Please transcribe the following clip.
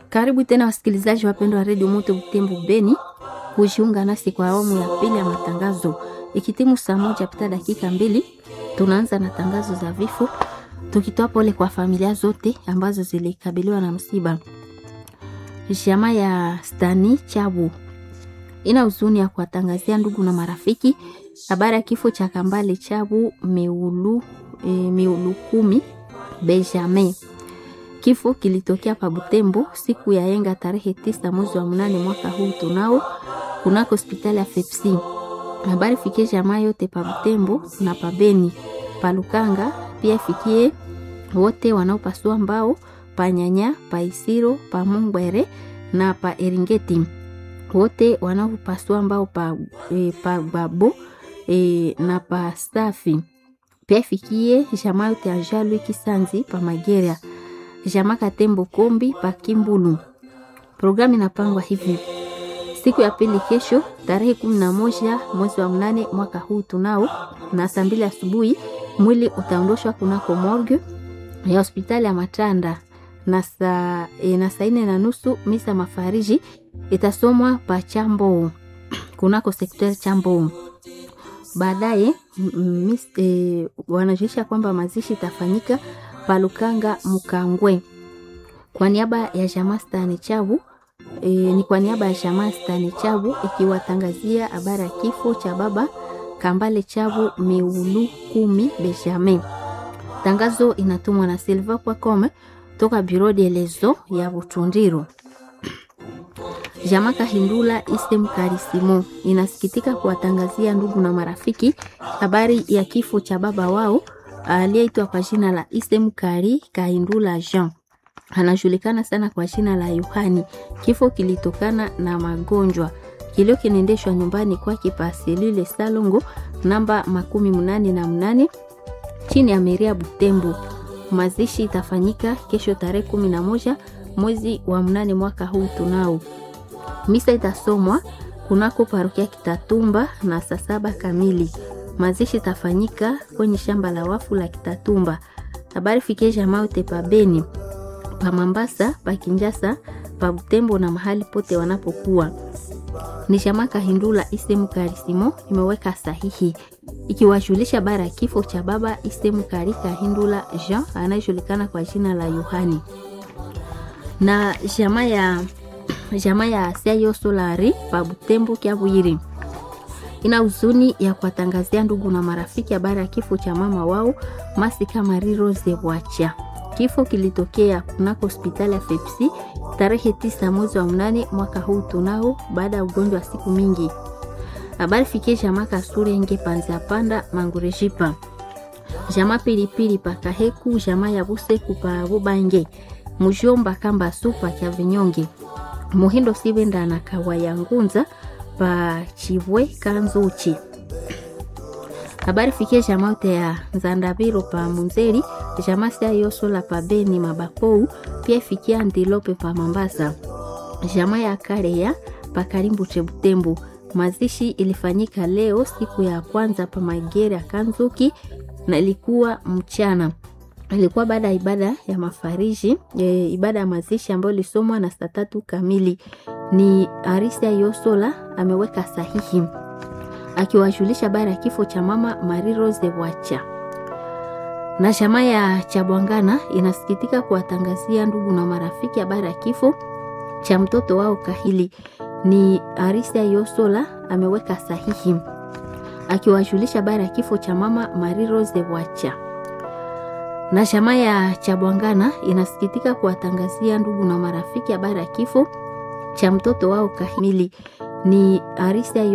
Karibu tena wasikilizaji wapendwa wa redio Moto Butembo Beni kujiunga nasi kwa awamu ya pili ya matangazo. Ikitimu saa moja pita dakika mbili, tunaanza na tangazo za vifo, tukitoa pole kwa familia zote ambazo zilikabiliwa na msiba. Jamaa ya Stani Chabu ina huzuni ya kuwatangazia ndugu na marafiki habari ya kifo cha Kambale Chabu Meulu, e, Meulu kumi Benjamin. Kifo kilitokea pa Butembo siku ya yenga tarehe tisa mwezi wa mnane mwaka huu tunao kunako hospitali ya Fepsi. Habari fikie jamaa yote pa Butembo na pa Beni pa Lukanga, pia fikie wote wanaopasua mbao pa Nyanya pa Isiro pa Mungwere na pa Eringeti, wote wanaopasua mbao pa, e, pa Babo e, na pa Stafi, pia fikie jamaa yote ya Jalwi Kisanzi pa Mageria Jama Katembo Kombi pa Kimbulu. Programu inapangwa hivi: siku ya pili kesho, tarehe kumi na moja mwezi wa mnane mwaka huu tunao, na saa mbili asubuhi mwili utaondoshwa kunako morgue ya hospitali ya Matanda, na saa e, na saa nne na nusu misa mafariji itasomwa pa Chambo kunako sekter Chambo. Baadaye e, wanajulisha kwamba mazishi itafanyika Palukanga Mukangwe kwa niaba ya jamaa Stani Chabu e, ni kwa niaba ya jamaa Stani Chabu ikiwatangazia habari ya kifo cha baba Kambale Chabu Meulu kumi Benjamin. Tangazo inatumwa na Silva Kwakome toka Bureau de lezo ya Butundiro. Jamaa Kahindula Isem Karisimo inasikitika kuwatangazia ndugu na marafiki habari ya kifo cha baba wao aliyeitwa kwa jina la Isem Kari Kahindula Jean, anajulikana sana kwa jina la Yohani. Kifo kilitokana na magonjwa. Kilio kinaendeshwa nyumbani kwake pa selule Salongo namba makumi mnane na mnane chini ya Meria Butembo. Mazishi itafanyika kesho tarehe kumi na moja mwezi wa mnane mwaka huu tunao. Misa itasomwa kunako parokia Kitatumba na saa saba kamili. Mazishi itafanyika kwenye shamba la wafu la Kitatumba. Habari fikie jamaa yote pa Beni, pa Mambasa, pa Kinjasa, pa Butembo na mahali pote wanapokuwa. Ni jamaa Kahindula Isemu Karisimo imeweka sahihi ikiwajulisha habari ya kifo cha baba Isemu Kari Kahindula Jean anayejulikana kwa jina la Yohani na jamaa ya jamaa ya Seyo Solari pa Butembo Kiabwiri ina huzuni ya kuwatangazia ndugu na marafiki habari ya kifo cha mama wao Masika Marie Rose Bwacha. Kifo kilitokea kunako hospitali ya Fepsi tarehe tisa mwezi wa mnane mwaka huu tunao, baada ya ugonjwa wa siku mingi. Habari fikie jamaa Kasure Nge Panza Panda Mangurejipa, jamaa Pilipili pa Kaheku, jamaa ya Buseku pa Bubange, Mujomba Kamba Supa kya Vinyonge, Muhindo Sibenda na Kawaya Ngunza pa Chibwe Kanzuchi. Habari fikie jamaa yote ya Nzandabiro pa Munzeri, jamaa sia Yosola pa Beni Mabakou, pia fikia Ndilope pa Mambasa, jamaa ya Karea pa Karimbu Chebutembo. Mazishi ilifanyika leo siku ya kwanza pa Magere ya Kanzuki na ilikuwa mchana ilikuwa baada ya ibada ya mafariji e, ibada ya mazishi ambayo ilisomwa na saa tatu kamili. Ni Arisia Yosola ameweka sahihi akiwajulisha habari ya kifo cha mama Marie Rose Bwacha. Na jamaa ya Chabwangana inasikitika kuwatangazia ndugu na marafiki habari ya kifo cha mtoto wao Kahili. Ni Arisia Yosola ameweka sahihi akiwajulisha habari ya kifo cha mama Marie Rose Bwacha na jamaa ya Chabwangana inasikitika kuwatangazia ndugu na marafiki habari ya kifo cha mtoto wao Kahimili. Ni Arisia